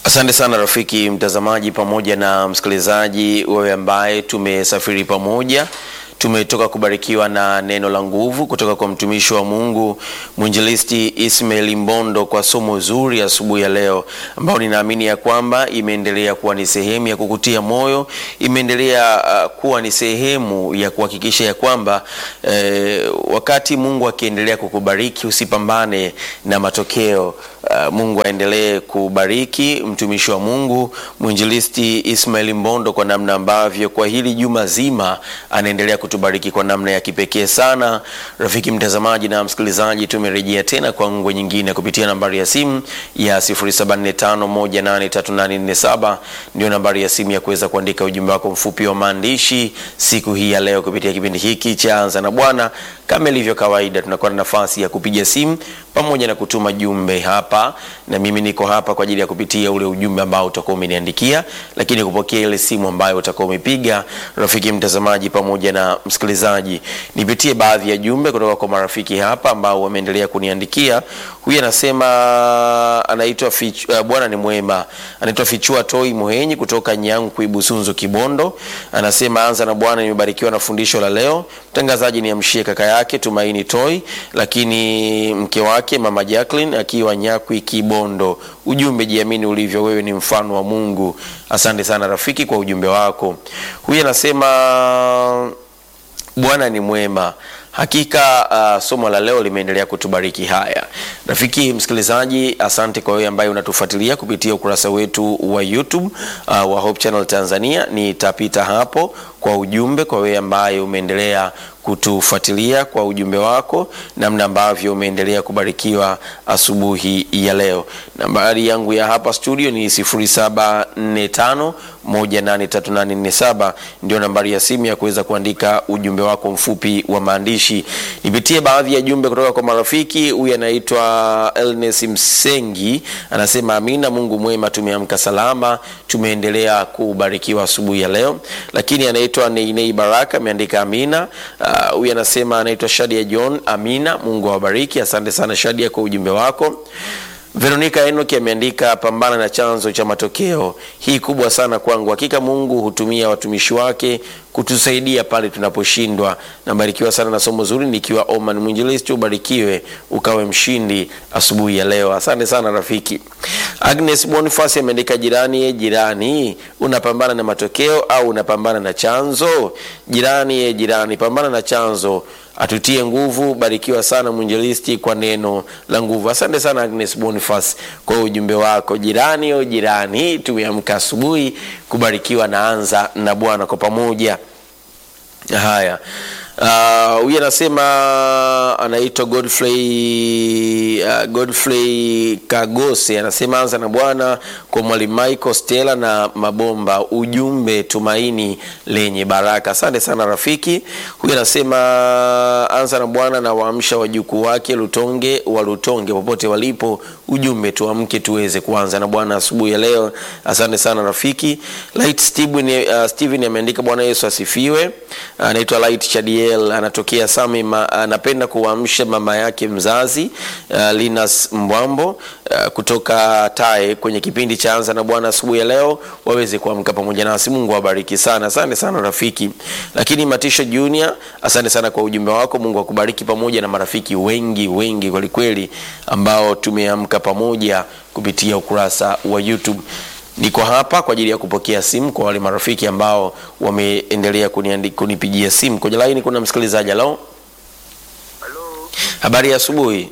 Asante sana rafiki mtazamaji pamoja na msikilizaji, wewe ambaye tumesafiri pamoja tumetoka kubarikiwa na neno la nguvu kutoka kwa mtumishi wa Mungu mwinjilisti Ismail Mbondo kwa somo zuri asubuhi ya, ya leo ambao ninaamini ya kwamba imeendelea kuwa ni sehemu ya kukutia moyo, imeendelea uh, kuwa ni sehemu ya kuhakikisha ya kwamba eh, wakati Mungu akiendelea kukubariki usipambane na matokeo. Uh, Mungu aendelee kubariki mtumishi wa Mungu mwinjilisti Ismail Mbondo kwa namna ambavyo kwa hili juma zima anaendelea kutubariki kwa namna ya kipekee sana. Rafiki mtazamaji na msikilizaji, tumerejea tena kwa ngwe nyingine kupitia nambari ya simu ya 0745183847 ndio nambari ya simu ya kuweza kuandika ujumbe wako mfupi wa maandishi siku hii ya leo kupitia kipindi hiki cha Anza na Bwana. Kama ilivyo kawaida, tunakuwa na nafasi ya kupiga simu pamoja na kutuma jumbe hapa, na mimi niko hapa kwa ajili ya kupitia ule ujumbe ambao utakuwa umeniandikia, lakini kupokea ile simu ambayo utakuwa umepiga. Rafiki mtazamaji pamoja na msikilizaji, nipitie baadhi ya jumbe kutoka kwa marafiki hapa ambao wameendelea kuniandikia. Huyu anasema anaitwa uh, Bwana ni mwema, anaitwa Fichua Toi Muhenyi kutoka Nyankwi Busunzu Kibondo. Anasema anza na Bwana, nimebarikiwa na fundisho la leo. Mtangazaji ni amshie kaka yake Tumaini Toi, lakini mke wake mama Jacqueline akiwa Nyakwi Kibondo. Ujumbe, jiamini ulivyo, wewe ni mfano wa Mungu. Asante sana rafiki kwa ujumbe wako. Huyu anasema Bwana ni mwema. Hakika uh, somo la leo limeendelea kutubariki. Haya rafiki msikilizaji, asante kwa wewe ambaye unatufuatilia kupitia ukurasa wetu wa YouTube uh, wa Hope Channel Tanzania. Nitapita hapo kwa ujumbe kwa wewe ambaye umeendelea kutufuatilia kwa ujumbe wako, namna ambavyo umeendelea kubarikiwa asubuhi ya leo. Nambari yangu ya hapa studio ni 0745183847 ndio nambari ya simu ya kuweza kuandika ujumbe wako mfupi wa maandishi. Nipitie baadhi ya jumbe kutoka kwa marafiki. Huyu anaitwa Elnes Msengi anasema, amina, Mungu mwema, tumeamka salama, tumeendelea kubarikiwa asubuhi ya leo. Lakini anaitwa Neinei Baraka ameandika amina. Huyu uh, anasema anaitwa Shadia John, amina, Mungu awabariki. Asante sana Shadia kwa ujumbe wako. Veronica Enoki ameandika pambana na chanzo cha matokeo. Hii kubwa sana kwangu. Hakika Mungu hutumia watumishi wake kutusaidia pale tunaposhindwa. Nabarikiwa sana na somo zuri nikiwa Oman. Mwinjilisti, ubarikiwe ukawe mshindi asubuhi ya leo. Asante sana rafiki. Agnes Boniface ameandika jirani, jirani, unapambana na matokeo au unapambana na chanzo? Jirani, jirani, pambana na chanzo atutie nguvu. Barikiwa sana mwinjilisti kwa neno la nguvu. Asante sana Agnes Boniface kwa ujumbe wako. Jirani o jirani, tumeamka asubuhi kubarikiwa na anza na Bwana kwa pamoja. Haya, huyu uh, anasema anaitwa Godfrey uh, Godfrey Kagose anasema anza na Bwana kwa mwalimu Michael Stella na Mabomba, ujumbe tumaini lenye baraka. Asante sana rafiki. Huyu anasema anza na Bwana na waamsha wajukuu wake Lutonge wa Lutonge popote walipo, ujumbe tuamke tuweze kuanza na Bwana asubuhi ya leo. Asante sana rafiki. Light Steven, uh, Steven ameandika Bwana Yesu asifiwe. Anaitwa Light Chadiel anatokea Same. Anapenda kuamsha mama yake mzazi uh, Linas Mbwambo uh, kutoka Tae kwenye kipindi cha anza na Bwana asubuhi ya leo, waweze kuamka pamoja nasi. Mungu awabariki sana. Asante sana rafiki. Lakini Matisho Junior, asante sana kwa ujumbe wako. Mungu akubariki pamoja na marafiki wengi wengi kwelikweli ambao tumeamka pamoja kupitia ukurasa wa YouTube. Niko hapa kwa ajili ya kupokea simu kwa wale marafiki ambao wameendelea kunipigia simu. Kwenye laini kuna msikilizaji. Halo, habari ya asubuhi.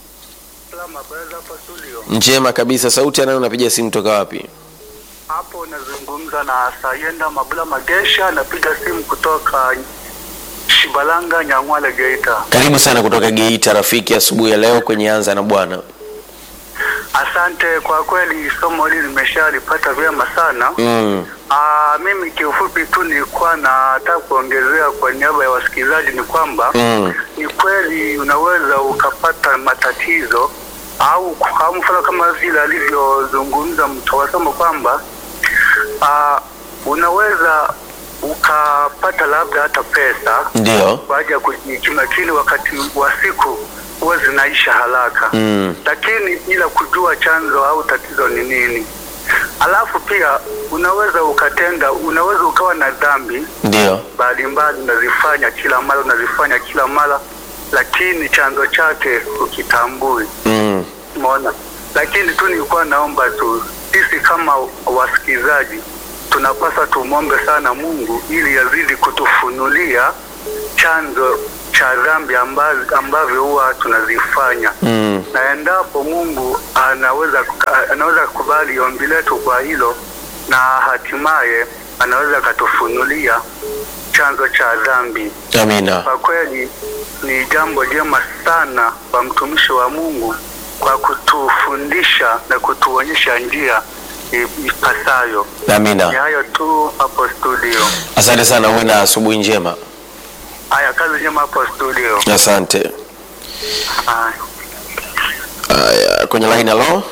Njema kabisa. Sauti anayo, unapiga simu toka wapi? Hapo nazungumza na Sayenda Mabula Magesha, napiga simu kutoka Shibalanga, Nyang'wale, Geita. Karibu sana kutoka Geita rafiki, asubuhi ya leo kwenye anza na Bwana. Asante kwa kweli, somo hili nimeshalipata vyema sana. Mm. Aa, mimi kiufupi tu nilikuwa nataka kuongezea kwa niaba ya wasikilizaji ni kwamba Mm. ni kweli unaweza ukapata matatizo au kwa mfano kama vile alivyozungumza mtawasoma kwamba aa, unaweza ukapata labda hata pesa Ndio. baada ya kujikimu, lakini wakati wa siku huwa zinaisha haraka Mm. lakini bila kujua chanzo au tatizo ni nini. Alafu pia unaweza ukatenda, unaweza ukawa na dhambi ndio mbalimbali unazifanya kila mara, unazifanya kila mara, lakini chanzo chake ukitambui. mm. Umeona, lakini tu nilikuwa naomba tu sisi kama wasikilizaji tunapaswa tumwombe sana Mungu ili yazidi kutufunulia chanzo cha dhambi ambazo ambavyo huwa tunazifanya Mm. na endapo Mungu anaweza anaweza kukubali ombi letu kwa hilo, na hatimaye anaweza akatufunulia chanzo cha dhambi. amina Kwa kweli ni jambo jema sana kwa mtumishi wa Mungu kwa kutufundisha na kutuonyesha njia i- ipasayo. Ni amina hayo tu hapo studio. asante sana uwe na asubuhi njema Haya, kazi njema hapo studio. asante Haya. haya kwenye line halo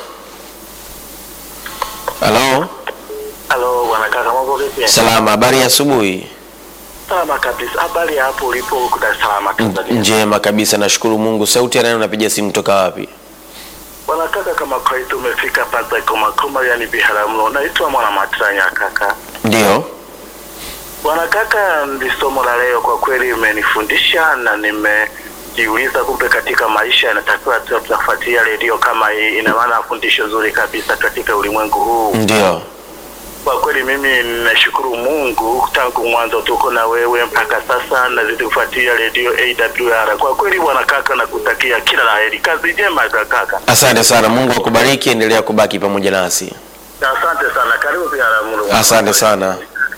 halo Halo bwana kaka, mambo vipi? salama habari ya asubuhi Salama kabisa. Habari ya hapo ulipo huko Dar es Salaam Tanzania? njema kabisa nashukuru mungu sauti ya nani unapiga simu toka wapi Bwana kaka, kama kawaida umefika pata koma koma, yani Biharamulo. Naitwa Mwana Matranya kaka. ndio Bwana kaka, ndi somo la leo kwa kweli imenifundisha na nimejiuliza, kumbe katika maisha inatakiwa tu tunafuatia redio kama hii. Ina maana fundisho zuri kabisa katika ulimwengu huu. ndio Kwa kweli mimi ninashukuru Mungu tangu mwanzo tuko na wewe mpaka sasa, nazidi kufuatilia redio AWR. Kwa kweli bwana kaka, nakutakia kila la heri, kazi njema kaka. asante sana mungu akubariki endelea kubaki pamoja nasi Asante sana, karibu Biharamulo. asante sana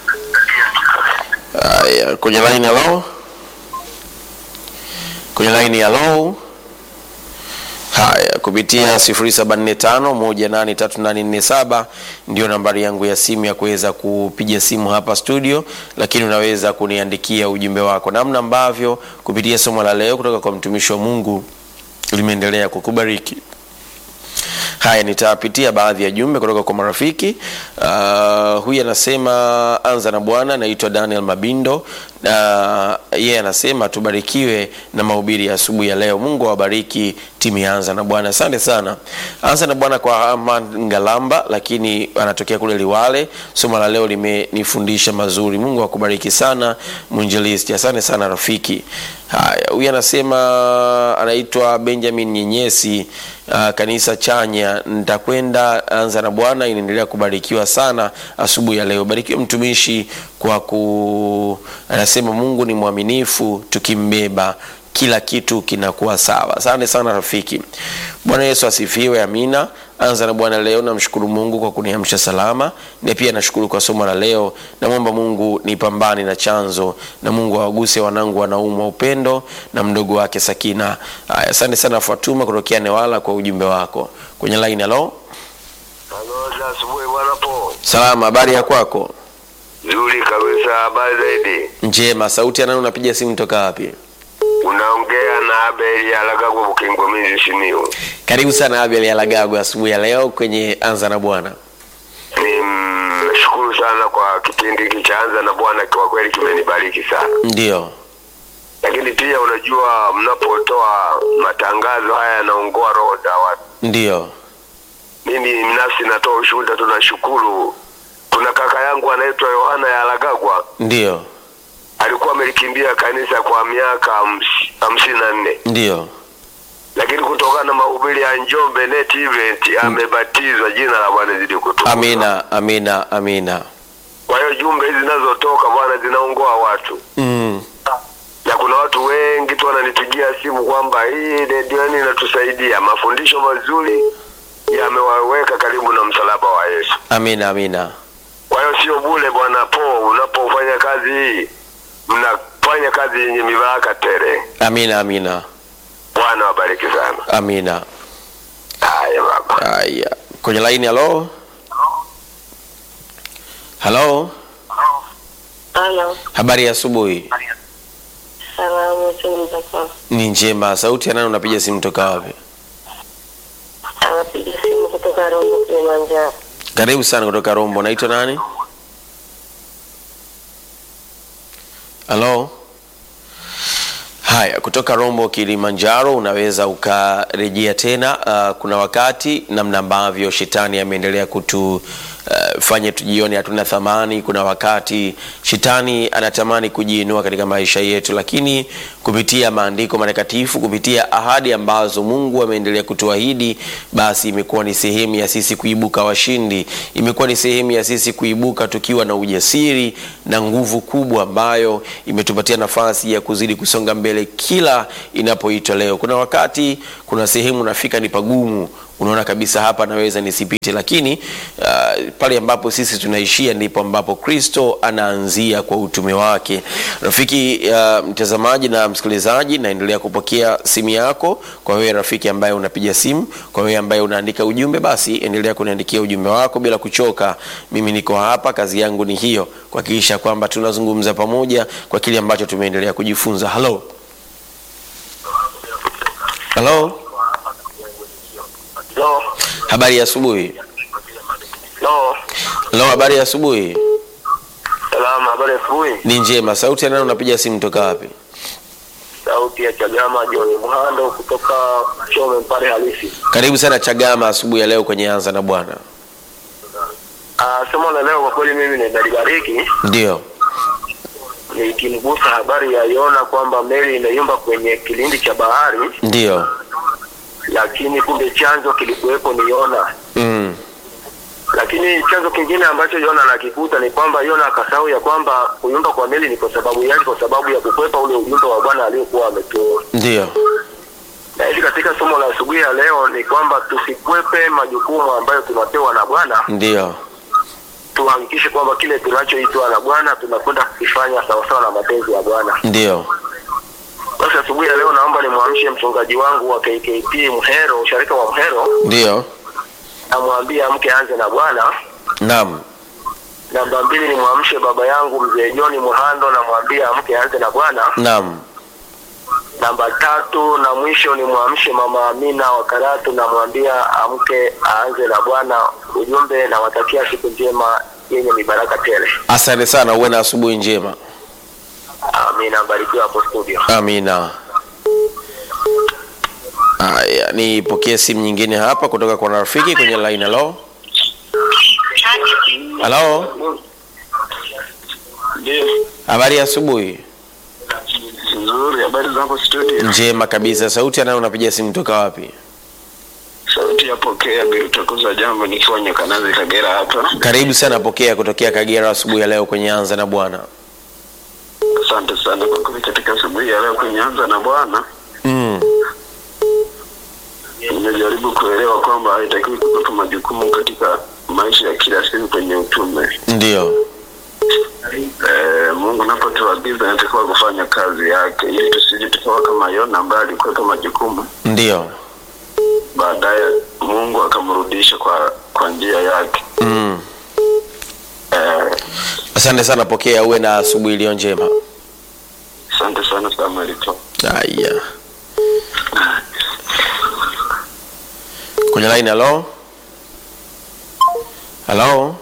haya kwenye line halo kwenye line halo haya kupitia 0745183847 ndio nambari yangu ya simu ya kuweza kupiga simu hapa studio lakini unaweza kuniandikia ujumbe wako namna ambavyo kupitia somo la leo kutoka kwa mtumishi wa mungu limeendelea kukubariki haya nitapitia baadhi ya jumbe kutoka kwa marafiki uh, huyu anasema anza na bwana naitwa daniel mabindo na yeye anasema tubarikiwe na mahubiri ya asubuhi ya leo mungu awabariki timu ya anza na bwana asante sana anza na bwana kwa aman ngalamba lakini anatokea kule liwale somo la leo limenifundisha mazuri mungu akubariki sana mwinjilisti asante sana rafiki haya huyu anasema anaitwa benjamin nyenyesi uh, kanisa chanya nitakwenda anza na bwana inaendelea kubarikiwa sana asubuhi ya leo barikiwe mtumishi kwa ku anasema mungu ni mwaminifu tukimbeba kila kitu kinakuwa sawa asante sana rafiki bwana yesu asifiwe amina anza na bwana leo namshukuru mungu kwa kuniamsha salama na pia nashukuru kwa somo la leo namwomba mungu nipambane na chanzo na mungu awaguse wanangu wanaumwa upendo na mdogo wake sakina Aya, asante sana fatuma kutokea newala kwa ujumbe wako kwenye line halo Halo, za asubuhi bwana po. salama habari ya kwako Nzuri kabisa, habari zaidi. njema sauti ya nani unapiga simu toka wapi Unaongea na Abel Alagagwa Bukingo Minzi Simiyu. karibu sana abel alagago asubuhi ya leo kwenye anza na bwana Nimshukuru sana kwa kipindi hiki cha Anza na Bwana, kwa kweli kimenibariki sana. ndio Lakini pia unajua, mnapotoa matangazo haya yanaongoa roho za watu. ndio Mimi binafsi natoa ushuhuda, tunashukuru. Kuna kaka yangu anaitwa Yohana ya Alagagwa, ndio alikuwa amelikimbia kanisa kwa miaka hams- hamsini na nne ndio lakini kutokana na mahubiri ya Njombe Net Event amebatizwa. Jina la Bwana zidi kutukuzwa. amina amina amina Kwa hiyo jumbe hizi zinazotoka Bwana zinaongoa watu, mm. na kuna watu wengi tu wananipigia simu kwamba hii redio yani inatusaidia, mafundisho mazuri yamewaweka karibu na msalaba wa Yesu. amina amina Kwa hiyo sio bure, Bwana po, unapofanya kazi hii mnafanya kazi yenye mibaraka tele. amina amina Bwana wabariki sana. amina Haya baba. haya kwenye laini halo halo Halo, habari ya asubuhi salamu chunguza kwa ni njema sauti ya nani unapiga simu toka wapi anapiga simu kutoka Rombo Kilimanjaro. karibu sana kutoka rombo naitwa nani halo haya kutoka rombo kilimanjaro unaweza ukarejea tena uh, kuna wakati namna ambavyo shetani ameendelea kutu uh, fanye tujione hatuna thamani. Kuna wakati shetani anatamani kujiinua katika maisha yetu, lakini kupitia maandiko matakatifu, kupitia ahadi ambazo Mungu ameendelea kutuahidi, basi imekuwa ni sehemu ya sisi kuibuka washindi, imekuwa ni sehemu ya sisi kuibuka tukiwa na ujasiri na nguvu kubwa ambayo imetupatia nafasi ya kuzidi kusonga mbele kila inapoitwa leo. Kuna wakati, kuna sehemu nafika ni pagumu unaona kabisa hapa naweza nisipite, lakini uh, pale ambapo sisi tunaishia ndipo ambapo Kristo anaanzia kwa utume wake. Rafiki uh, mtazamaji na msikilizaji, naendelea kupokea simu yako. Kwa wewe rafiki ambaye unapiga simu, kwa wewe ambaye unaandika ujumbe, basi endelea kuniandikia ujumbe wako bila kuchoka. Mimi niko hapa, kazi yangu ni hiyo, kuhakikisha kwamba tunazungumza pamoja kwa kile ambacho tumeendelea kujifunza. Halo, halo. Lo, Habari ya asubuhi. lo, Halo, habari ya asubuhi. salama, habari ya asubuhi. Ni njema. Sauti ya nani unapiga simu toka wapi? Sauti ya Chagama John Mhando kutoka Chome Mpare halisi. Karibu sana Chagama asubuhi ya leo kwenye Anza na Bwana. Ah, somo la leo kwa kweli mimi ninalibariki Ndio. nikimgusa habari ya Yona kwamba meli inayumba kwenye kilindi cha bahari, Ndio. lakini kumbe chanzo kilikuwepo ni Yona. Mm. Lakini chanzo kingine ambacho Yona anakikuta ni kwamba Yona akasahau ya kwamba kuyumba kwa meli ni kwa sababu yake, kwa sababu ya kukwepa ule ujumbe wa Bwana aliyokuwa ametoa. Ndio. Na hivi katika somo la asubuhi ya leo ni kwamba tusikwepe majukumu ambayo tunapewa na Bwana, Ndio. tuhakikishe kwamba kile tunachoitwa na Bwana tunakwenda kukifanya sawasawa na mapenzi ya Bwana. Ndio. Basi asubuhi ya leo naomba nimwamshe mchungaji wangu wa KKT Mhero, usharika wa Mhero, Ndio. namwambie amke anze na Bwana. Naam. Namba mbili nimwamshe baba yangu mzee John Muhando, namwambie amke anze na Bwana. Naam. Namba tatu na mwisho nimwamshe mama Amina wa Karatu, namwambia amke aanze na Bwana. Ujumbe nawatakia siku njema yenye mibaraka tele. Asante sana, uwe na asubuhi njema. Amina, mbarikiwa hapo studio. Amina. Haya, nipokee simu nyingine hapa kutoka kwa rafiki kwenye line. Halo. Halo. Ndio, Habari ya asubuhi. nzuri. Habari zako studio? Njema kabisa. Sauti anayo unapiga simu toka wapi? Sauti ya pokea bila utakuza jambo, nikiwa Nyakanazi Kagera hapa. Karibu sana, pokea kutokea Kagera asubuhi ya leo kwenye Anza na Bwana. Asante sana kwa kuja katika asubuhi ya leo kwenye Anza na Bwana. Mm. Nimejaribu kuelewa kwamba haitakiwi kupepa majukumu katika maisha ya kila siku kwenye utume. Ndio. Eh, Mungu anapotuagiza inatakiwa kufanya kazi yake ili tusije tukawa kama Yona ambaye alikuweka majukumu, Ndio. baadaye Mungu akamrudisha kwa kwa njia yake. Mm. Eh, Asante sana, pokea, uwe na asubuhi iliyo njema. Asante sana Samuel to. Haya, kwenye line. Halo, halo.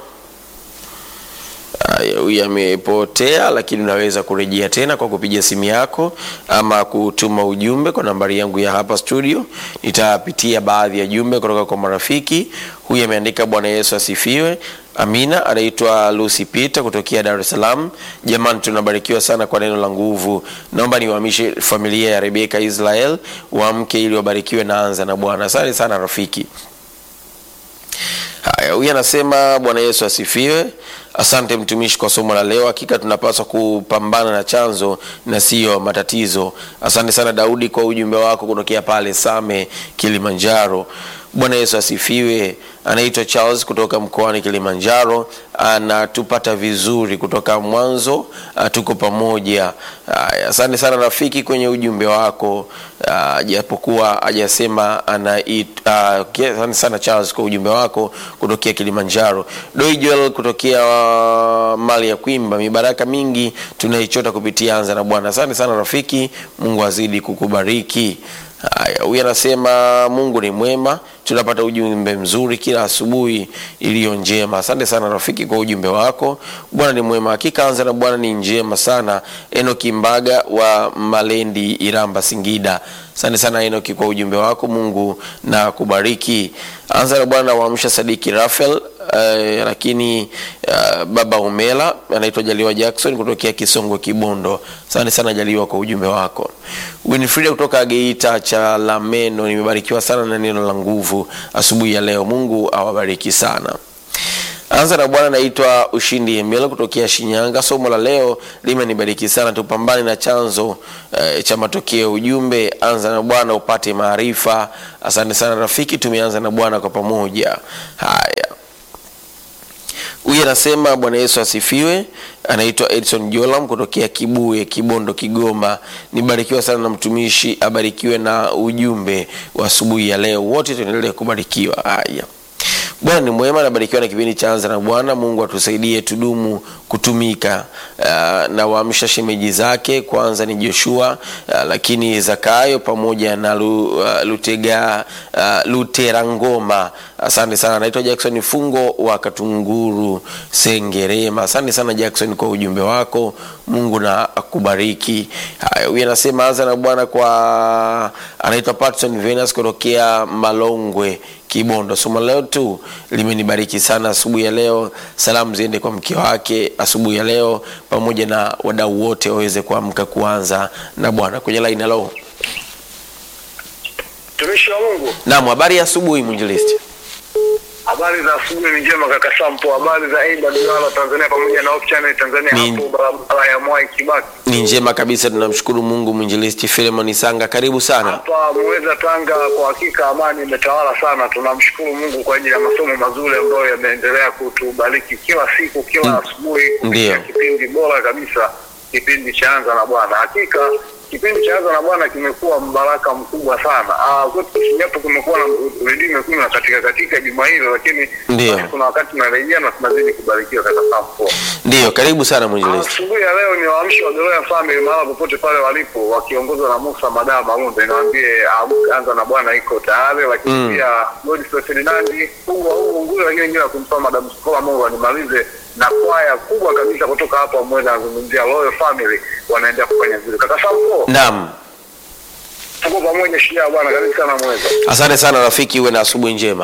Haya, huyu amepotea, lakini unaweza kurejea tena kwa kupiga simu yako ama kutuma ujumbe kwa nambari yangu ya hapa studio. Nitapitia baadhi ya jumbe kutoka kwa marafiki. Huyu ameandika Bwana Yesu asifiwe. Amina. Anaitwa Lucy Peter kutokea Dar es Salaam. Jamani, tunabarikiwa sana kwa neno la nguvu. Naomba niwahamishe familia ya Rebeka Israel waamke ili wabarikiwe na anza na Bwana. Asante sana rafiki. Haya, huyu anasema Bwana Yesu asifiwe. Asante mtumishi kwa somo la leo. Hakika tunapaswa kupambana na chanzo na siyo matatizo. Asante sana Daudi kwa ujumbe wako kutokea pale Same, Kilimanjaro. Bwana Yesu asifiwe. Anaitwa Charles kutoka mkoani Kilimanjaro, anatupata vizuri kutoka mwanzo. ah, Tuko pamoja. Haya, Asante sana rafiki kwenye ujumbe wako, ah, japokuwa hajasema anait- ah, okay, Asante sana Charles kwa ujumbe wako kutokea Kilimanjaro. Doi Joel kutokea ah, mali ya Kwimba, mibaraka mingi tunaichota kupitia Anza na Bwana. Asante sana rafiki, Mungu azidi kukubariki. Haya, huyu anasema Mungu ni mwema tunapata ujumbe mzuri kila asubuhi iliyo njema. Asante sana rafiki kwa ujumbe wako. Bwana ni mwema, hakika anza na Bwana ni njema sana. Enoki Mbaga wa Malendi, Iramba, Singida. Asante sana Enoki kwa ujumbe wako, Mungu na kubariki. Anza na Bwana waamsha Sadiki Rafael Uh, lakini uh, baba Umela anaitwa Jaliwa Jackson kutokea Kisongo Kibondo. Asante sana Jaliwa kwa ujumbe wako. Winfrida kutoka Geita cha Lameno, nimebarikiwa sana na neno la nguvu asubuhi ya leo. Mungu awabariki sana. Anza na Bwana, naitwa Ushindi Emelo kutokea Shinyanga. Somo la leo limenibariki sana, tupambane na chanzo eh, cha matokeo. Ujumbe anza na Bwana upate maarifa. Asante sana rafiki, tumeanza na Bwana kwa pamoja. Haya, huyu anasema Bwana Yesu asifiwe. Anaitwa Edson Jolam kutokea Kibuye, Kibondo, Kigoma. Nibarikiwa sana na mtumishi, abarikiwe na ujumbe wa asubuhi ya leo. Wote tuendelee kubarikiwa. Haya. Bwana ni mwema, nabarikiwa na kipindi cha Anza na Bwana. Mungu atusaidie tudumu kutumika. Uh, na waamsha shemeji zake, kwanza ni Joshua uh, lakini Zakayo pamoja na lu, uh, Lutega uh, Luterangoma. Asante sana. Naitwa Jackson Fungo wa Katunguru Sengerema. Asante sana Jackson kwa ujumbe wako. Mungu na akubariki. Haya, huyu anasema anza na Bwana kwa anaitwa Patson Venus kutokea Malongwe Kibondo. Somo leo tu limenibariki sana asubuhi ya leo. Salamu ziende kwa mke wake asubuhi ya leo, pamoja na wadau wote waweze kuamka kuanza na Bwana. Kwenye line, halo. Mtumishi wa Mungu, Naam, habari ya asubuhi mwinjilisti. habari za asubuhi ni njema kaka Sampo. Habari za Aida Duala Tanzania pamoja na Hope Channel Tanzania Ni- hapo barabara ya Mwai Kibaki Ni njema kabisa, tunamshukuru Mungu. Mwinjilisti Filemon Sanga, karibu sana. hapa Muheza Tanga. Kwa hakika amani imetawala sana. Tunamshukuru Mungu kwa ajili ya masomo mazuri ambayo yameendelea kutubariki kila siku, kila Mm. asubuhi Ndiyo. kupitia kipindi bora kabisa, kipindi cha Anza na Bwana. Hakika kipindi cha Anza na Bwana kimekuwa mbaraka mkubwa sana. Ah, kwetu japo kumekuwa na redio imekuwa na katika katika juma hilo, lakini Ndiyo. basi kuna wakati tunarejea na tunazidi kubarikiwa kaka Sampo. Ndiyo, karibu sana mwinjilisti. Asubuhi ya leo ni waamshi wa Beroya Family mahala popote pale walipo wakiongozwa na Musa Madaa Maunde, niwaambie amka, anza na Bwana iko tayari, lakini Mm. pia Godfrey Ferdinand kubwa huu nguli, lakini wengine kumtoa Madam Skola, Mungu animalize na kwaya kubwa kabisa kutoka hapa Mweza, anazungumzia Royal Family, wanaendelea kufanya vile. Kaka Sampo, Naam, tuko pamoja, shujaa bwana, karibu sana Mweza. asante sana rafiki, uwe na asubuhi njema.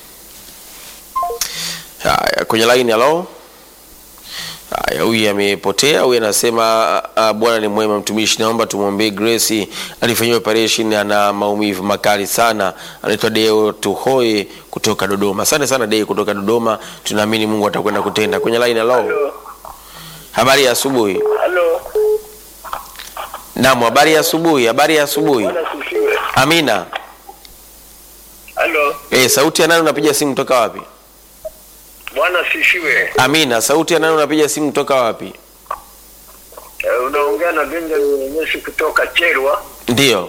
Haya, kwenye line, halo. Haya, huyu amepotea. Huyu anasema uh, Bwana ni mwema, mtumishi, naomba tumwombee Grace alifanyiwa operation, ana maumivu makali sana. Anaitwa Deo Tuhoe kutoka Dodoma. Asante sana Deo kutoka Dodoma, tunaamini Mungu atakwenda kutenda. Kwenye line, halo. Habari ya asubuhi. Halo, Naam, habari ya asubuhi. Habari ya asubuhi. sifiwe. Amina. Halo, Eh, sauti ya nani unapiga simu kutoka wapi? Bwana sifiwe. Amina, sauti ya nani unapiga simu kutoka wapi? Eh, unaongea na Benjamin Nyeshi kutoka Cherwa. Ndiyo.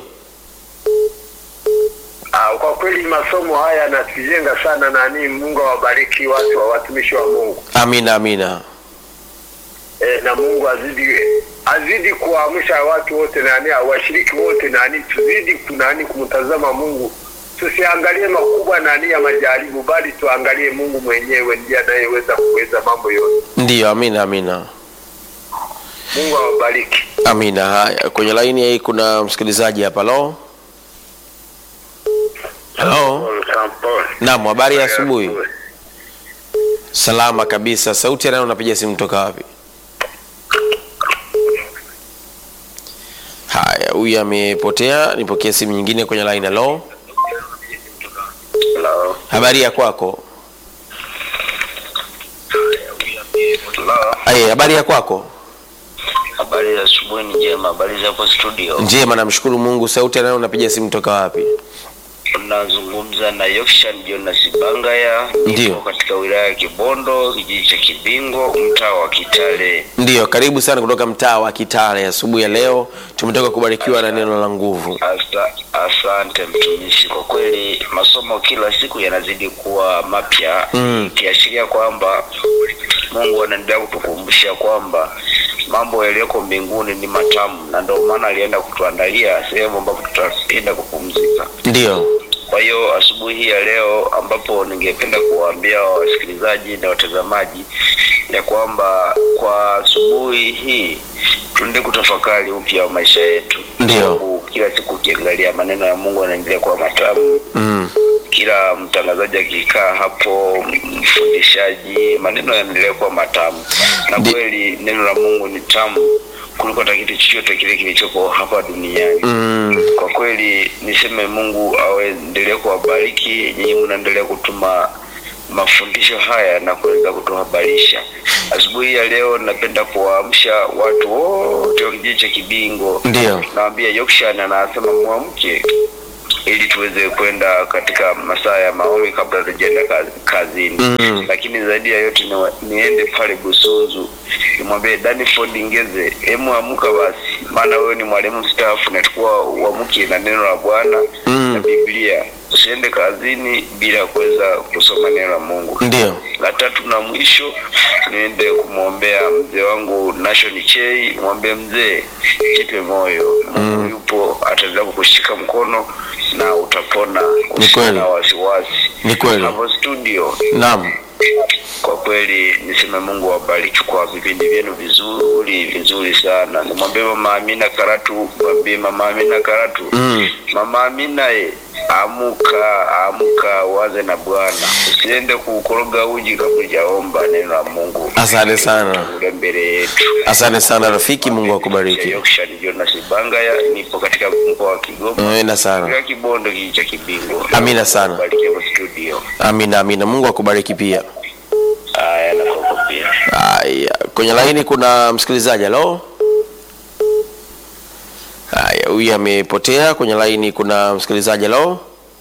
Ah, kwa kweli masomo haya yanatujenga sana nani. Mungu awabariki watu wa watumishi wa Mungu Amina, amina. e, na Mungu azidi azidi kuamsha watu wote nani, washiriki wote nani, tuzidi kunani kumtazama Mungu, tusiangalie makubwa nani ya majaribu, bali tuangalie Mungu mwenyewe ndiye anayeweza kuweza mambo yote. Ndiyo, amina, amina. Mungu awabariki. Amina. Haya, kwenye laini hii kuna msikilizaji hapa. Halo. Halo. Naam, habari ya asubuhi. Salama kabisa. Sauti ya nani unapiga simu kutoka wapi? Haya, huyu amepotea. Nipokee simu nyingine kwenye line. Halo. Hello. Habari ya kwako? Hello. Aye, habari ya kwako? Habari za asubuhi ni njema. Habari za hapo studio. Njema, namshukuru Mungu. Sauti ya nani unapiga simu kutoka wapi? Unazungumza na Yokshan Jonas Bangaya. Ndiyo. Niko katika wilaya ya Kibondo, kijiji cha Kibingo, mtaa wa Kitale. Ndiyo, karibu sana kutoka mtaa wa Kitale. Asubuhi ya leo tumetoka kubarikiwa na neno la nguvu. Asa, asante mtumishi, kwa kweli masomo kila siku yanazidi kuwa mapya Mm. ikiashiria kwamba Mungu anaendelea kutukumbusha kwamba mambo yaliyoko mbinguni ni matamu, na ndio maana alienda kutuandalia sehemu ambapo tutaenda kupumzika. Ndiyo, Kwa hiyo asubuhi hii ya leo, ambapo ningependa kuwaambia wasikilizaji na watazamaji ya kwamba kwa asubuhi hii tuende kutafakari upya wa maisha yetu. Ndio. Sababu Kila siku ukiangalia maneno ya Mungu yanaendelea kuwa matamu mm. kila mtangazaji akikaa hapo, mfundishaji, maneno yanaendelea kuwa matamu, na Ndi- kweli neno la Mungu ni tamu kuliko hata kitu chochote kile kilichopo hapa duniani. Mm. Kwa kweli niseme Mungu aendelee kuwabariki nyinyi, mnaendelea kutuma mafundisho haya na kuweza kutuhabarisha. Asubuhi ya leo napenda kuwaamsha watu wote wa kijiji cha Kibingo. Ndio. Naambia Yokshan anasema mwamke ili tuweze kwenda katika masaa ya maombi kabla tujaenda kazi, kazini Mm. lakini zaidi ya yote ni, niende pale Busunzu nimwambie Danford Ngeze, hemu amka basi, maana wewe ni mwalimu mstaafu, natakuwa uamke na neno la Bwana Mm. na Biblia. Usiende kazini bila kuweza kusoma neno la Mungu. Ndio. La tatu na mwisho, niende kumwombea mzee wangu Nation Chei, mwambie mzee, jipe moyo, Mungu yupo, ataendelea kukushika mkono na utapona, usiwe kweli. na wasiwasi. Ni kweli. Hapo studio Naam. kwa kweli niseme Mungu awabariki kwa vipindi vyenu vizuri vizuri sana. Nimwambie mama Amina Karatu, mwambie mama Amina Karatu, Mm. mama Amina ye, amuka amuka, uanze na Bwana, usiende kukoroga uji kabla hujaomba neno la Mungu. Asante sana. ule mbele yetu. Asante sana rafiki, Mungu akubariki. Yorkshire Jonas Bangaya, nipo katika mkoa wa Kigoma. Amina sana. Katika Kibondo kijiji cha Kibingo. Amina sana. Bariki hapo studio. Amina, amina. Mungu akubariki pia. Haya na kwako pia. Haya, kwenye laini kuna msikilizaji. Halo. Haya, huyu amepotea. Kwenye laini kuna msikilizaji. Halo.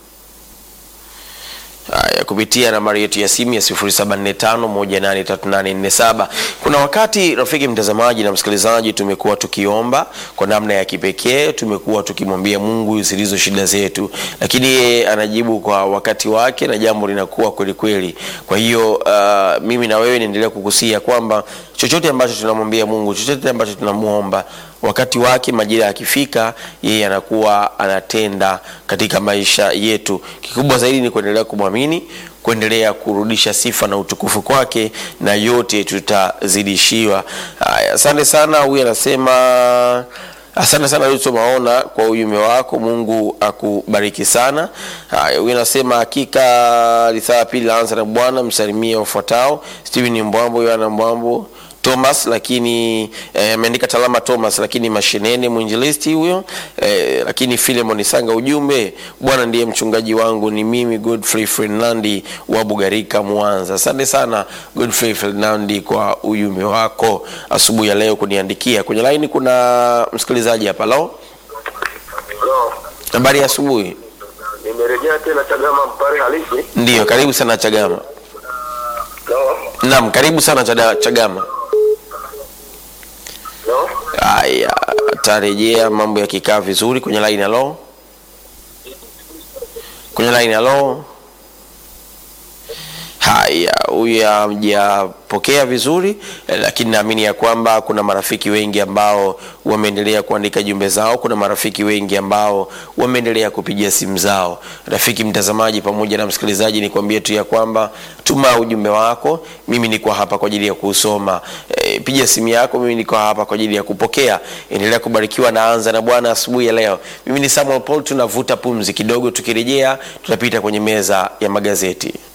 Haya, kupitia nambari yetu ya simu ya 0745183847. Kuna wakati rafiki mtazamaji na msikilizaji, tumekuwa tukiomba kwa namna ya kipekee, tumekuwa tukimwambia Mungu zilizo shida zetu, lakini yeye anajibu kwa wakati wake na jambo linakuwa kweli kweli. Kwa hiyo uh, mimi na wewe niendelea kukusia kwamba chochote ambacho tunamwambia Mungu, chochote ambacho tunamuomba wakati wake majira yakifika, yeye anakuwa anatenda katika maisha yetu. Kikubwa zaidi ni kuendelea kumwamini, kuendelea kurudisha sifa na utukufu kwake, na yote tutazidishiwa. Haya, asante sana. Huyu anasema Asante sana Luto Maona kwa ujumbe wako, Mungu akubariki sana. Haya, huyu anasema hakika lisaa pili laanza na Bwana, msalimie wafuatao: Steven Mbwambo, Yohana Mbwambo, Thomas lakini eh, ameandika Talama Thomas lakini mashineni mwinjilisti huyo eh, lakini Philemon Sanga ujumbe Bwana ndiye mchungaji wangu ni mimi Godfrey Fernandi wa Bugarika Mwanza. Asante sana Godfrey Fernandi kwa ujumbe wako asubuhi ya leo kuniandikia. Kwenye laini kuna msikilizaji hapa. Lo, Halo, habari ya asubuhi. nimerejea tena Chagama Mpare halisi. Ndiyo, karibu sana Chagama. Halo, Naam, karibu sana Chada- Chagama. halo, Haya, atarejea mambo yakikaa vizuri kwenye line. Halo, kwenye line. Halo. Haya, huyu hamjapokea vizuri eh, lakini naamini ya kwamba kuna marafiki wengi ambao wameendelea kuandika jumbe zao. Kuna marafiki wengi ambao wameendelea kupigia simu zao. Rafiki mtazamaji pamoja na msikilizaji, nikwambie tu ya kwamba tuma ujumbe wako, mimi niko hapa kwa ajili ya kusoma. E, piga simu yako, mimi niko hapa kwa ajili ya kupokea. Endelea kubarikiwa na anza na Bwana asubuhi ya leo. Mimi ni Samuel Paul, tunavuta pumzi kidogo, tukirejea tutapita kwenye meza ya magazeti.